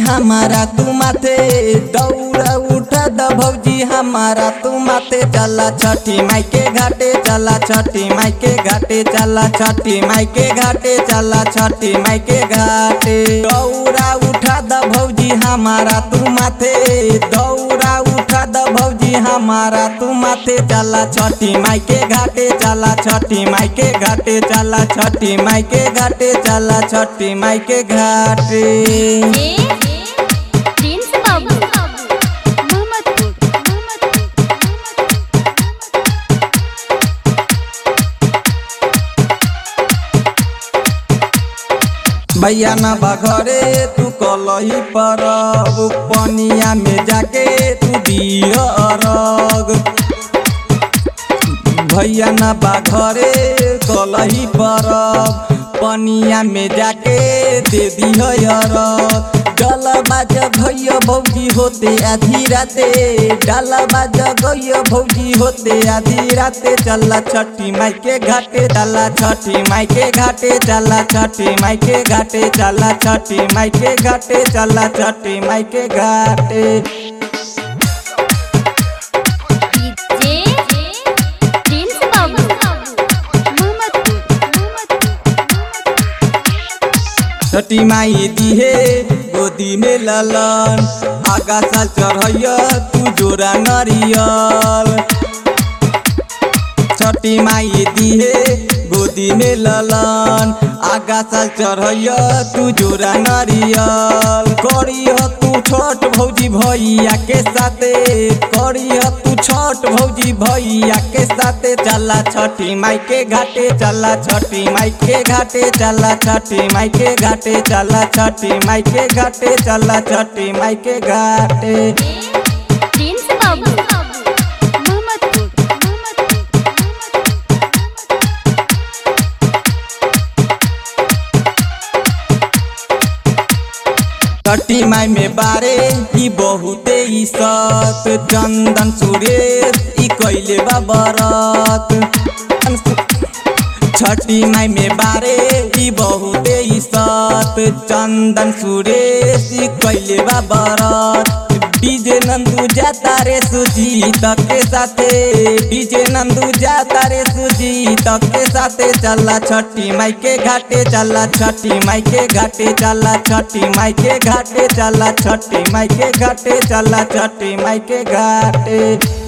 हमारा तू माथे दौड़ा उठा द भौजी हमारा तू माथे चला छठी माई के घाटे चला छठी माई के घाटे चला छठी माई के घाटे चला छठी माई के घाटे दौड़ा उठा द भौजी हमारा तू माथे दौड़ा उठा द भौजी हमारा तू माथे चला छठी माई के घाटे चला छठी माई के घाटे चला छठी माई के घाटे चला छठी माई के घाटे ए प्रिंस बाबू मोहम्मदपुर भैया ना बघरे तू कलही पर पनिया में जाके तू दिया अरग भैया ना बाघरे कलही पर पनिया में जाके दे दिया अरग डल बाज भैया भौजी होते आधी राते डाल बाज गैया भौजी होते आधी राते चला छठी माई के घाटे चला छठी माई के घाटे चला छठी माई के घाटे चला छठी माई के घाटे चला छठी माई के घाटे डीजे प्रिंस बाबू मोहम्मदपुर छठी माई दिहे गोदी में ललन आगा साल चढ़ैया तू जोरा नरियल छठी माई दिहे गोदी में ललन आगा साल चढ़ैया तू जोरा नरियल करिय तू छठ भौजी भैया के साथे करिय तू छठ भौजी भैया के साथे चला छठी माई के घाटे चला छठी माई के घाटे चला छठी माई के घाटे चला छठी माई के घाटे चला छठी माई के घाटे प्रिंस बाबू मोहम्मदपुर छठी माई में बारे ई बहुते ई सत चंदन सुरेश ई कैले बा बरत छठी माई में बारे ई बहुते ई सत चंदन सुरेश ई कैले बा बरत डीजे नंदू जाता रे सुजीत के साथे डीजे नंदू जाता रे सुजीत के साथे चला छठी माई के घाटे चला छठी माई के घाटे चला छठी माई के घाटे चला छठी माई के घाटे चला छठी माई के घाटे